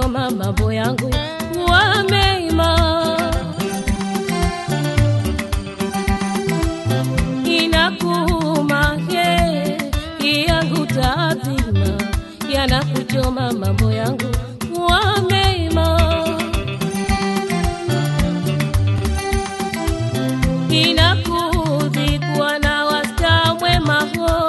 kuchoma mambo yangu kuwa mema. Inakuuma he yangu taadhima, yanakuchoma mambo yangu kuwa mema. Inakudhi kuwa na wasta mwema ho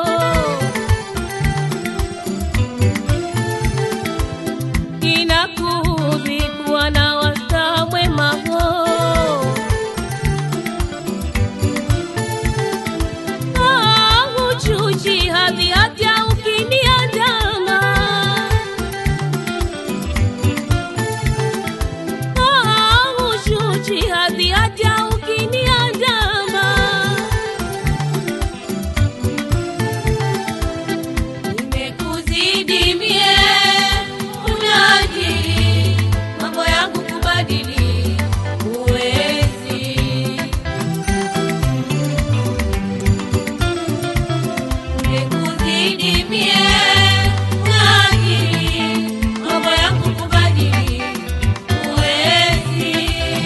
inakudhi kuwa na wasta mwema ho Ah, huchuji hadhi hata ukiniandama Ah, huchuji hadhi hata ukiniandama Nimekuzidi mie unajili mambo yangu kubadili huwezi. Nimekuzidi mie unajili mambo yangu kubadili huwezi.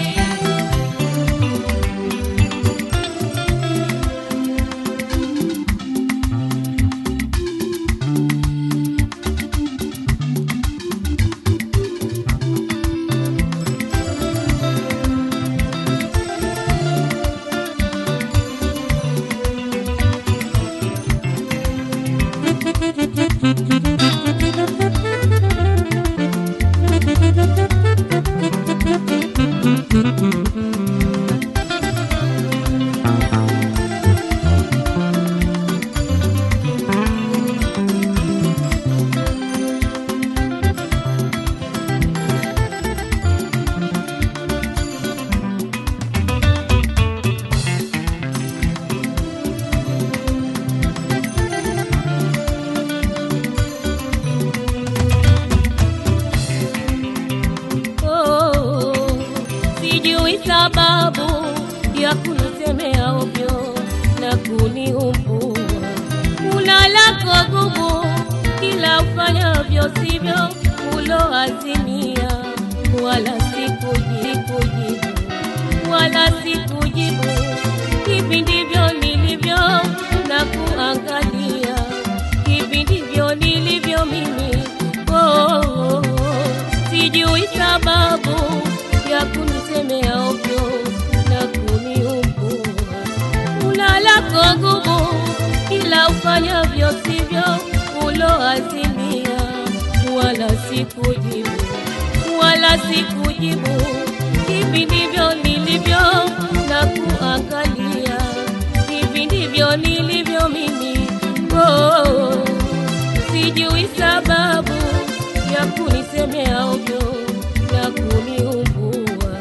Oh, sijui sababu ya kunisemea ovyo na kuniumbua. Una lako gumu, kila ufanyavyo sivyo uloazimia, wala sikujibu, wala sikujibu. Hivi ndivyo nilivyo na kuangalia, hivi ndivyo nilivyo mimi. Oh, oh, oh. Sijui sababu ya kunisemea ovyo na kuniumbua. Una lako gumu, ila ufanyavyo sivyo uloazimia, wala sikujibu, wala sikujibu. Hivi ndivyo nilivyo na kuangalia, hivi ndivyo nilivyo mimi. Oh, sijui sababu ya kunisemea ovyo na kuniumbua.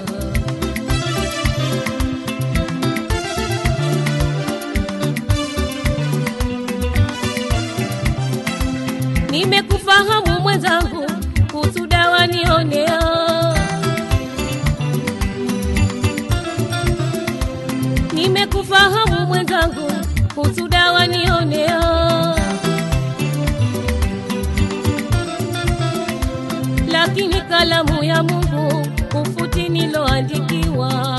Nimekufahamu mwenzangu, kuhusu dawa nionea. Nimekufahamu mwenzangu, kuhusu dawa nionea. lakini kalamu ya Mungu ufuti niloandikiwa,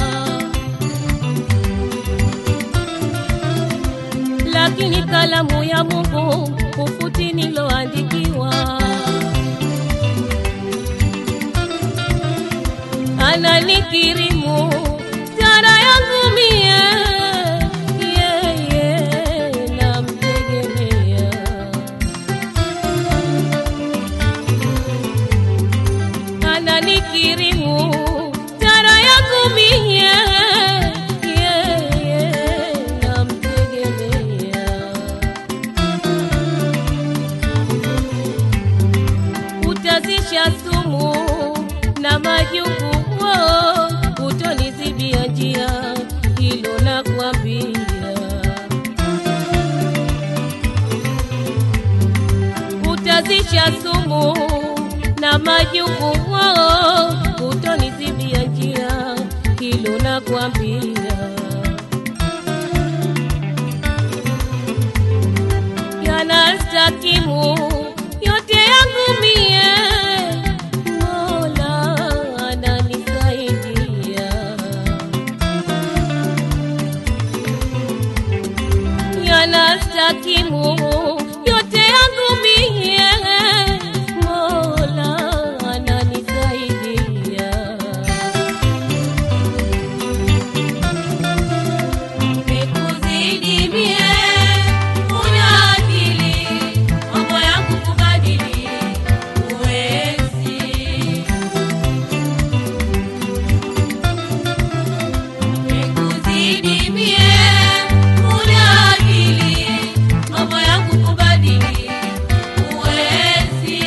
lakini kalamu ya Mungu ufuti niloandikiwa. Ananikirimu stara yangu mie, yeye namtegemea ananikirimu tara yangu mie yeye namtegemea utazisha sumu na majungu oh, utonizibia njia hilo nakwambia utazisha sumu na majungu oh, utonizibia njia hilo nakwambia yanastakimu yote yangu mie hakimu yote yangu mie, Mola ananisaidia. Nikuzidi mie, una akili, mambo yangu kubadili huwezi. Nikuzidi mie, una akili, mambo yangu kubadili huwezi.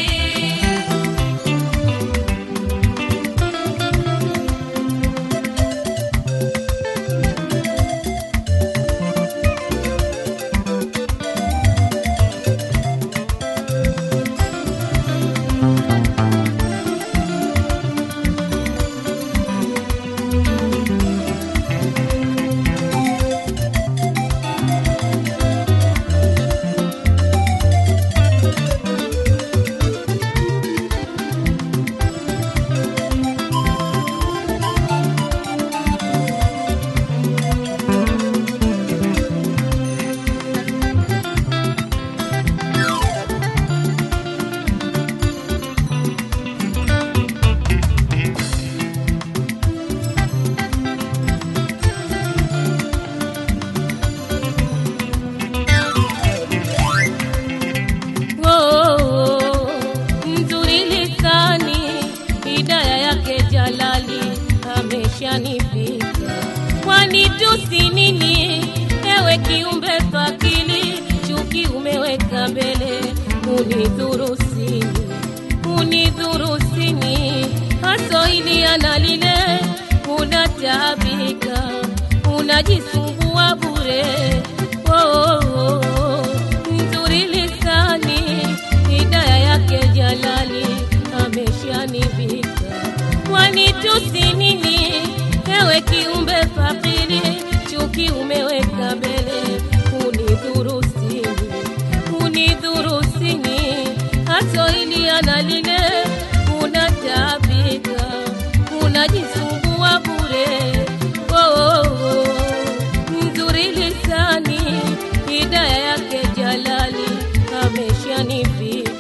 Oh, mzuri lisani, hidaya yake Jalali ameshanifika. Kwani tusi nini, ewe kiumbe fakili, chuki umeweka mbele, unidhuru sini, unidhuru sini, haso ili analile, unataabika, unajisumbua bure. Oh, oh, oh, nzuri lisani, hidaya yake Jalali ameshanivika. Kwani tusi nini, ewe kiumbe fakiri, chuki umeweka mbele, unidhuru sini, unidhuru sini, haso ili analile, unataabika, unajisumbua bure. Oh, oh, oh, nzuri lisani, hidaya yake Jalali ameshanifika.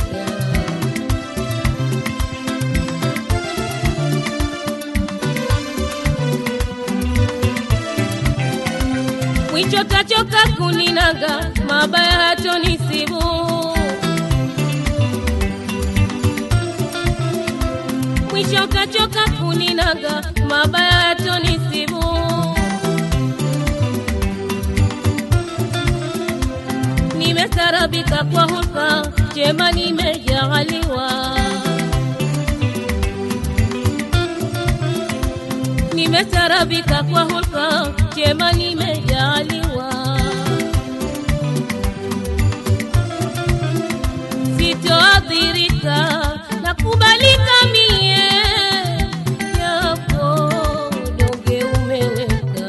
mwicho tachoka kuninaga, mabaya hatonisibu. Mwisho tachoka kuninaga, mabaya hatonisibu. Nimestarabika kwa hulka, jema nimejaaliwa. Nimestarabika kwa hulka, jema nimejaaliwa. Sitoadhirika na kubalika mie, yapo donge umeweka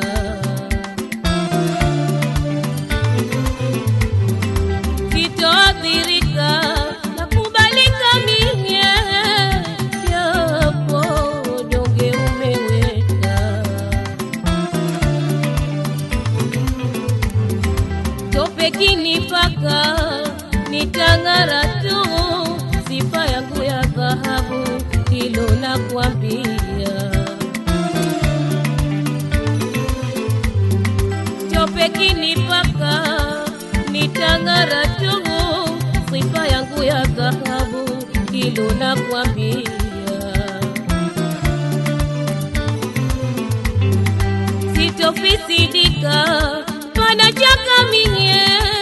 sitoathirika na kubalika mie, yapo donge umeweka. Tope kinipaka nitang'ara tu, sifa yangu ya dhahabu, hilo nakwambia. Tope kinipaka nitang'ara tu, sifa yangu ya dhahabu, hilo nakwambia. Sitofisidika pana chaka minye,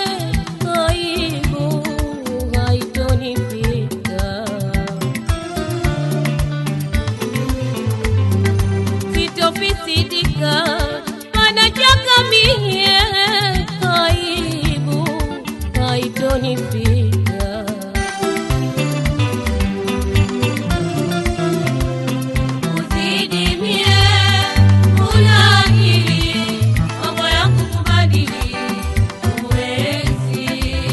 aibu haitonifika. Sitofisidika pana chaka minye, aibu haitonifika. Uzidi mie, una akili, mambo yangu kubadili huwezi.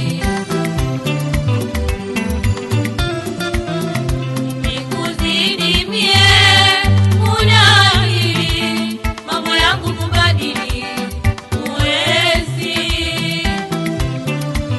Nikuzidi mie, una akili, mambo yangu kubadili huwezi.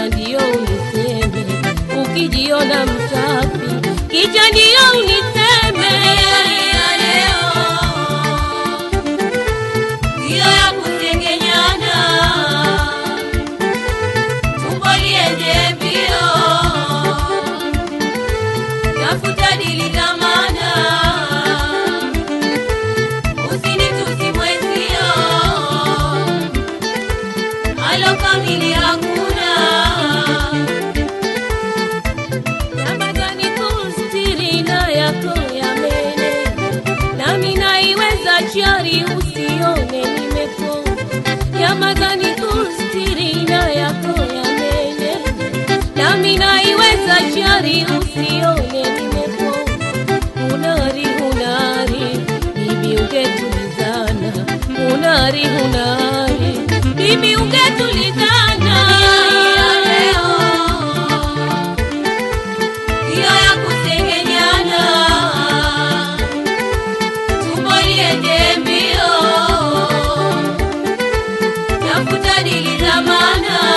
kisha ndio uniseme ukijiona msafi kisha ndio uniseme ya leo ndiyo ya kusengenyana, tumbo liende mbio, tafuta dili dhamana, usinitusi mwenzio, alo kamili hakuna. Ramadhani kustiri na yako ya mene, nami naiweza chari usione nimepona. Ramadhani kustiri na yako ya mene, nami naiweza chari usione nimepona. Unari unari, bibi ungetulizana. Unari unari, bibi ungetulizana. Ya leo ndiyo ya kusengenyana, tumbo liende mbio, tafuta dili dhamana,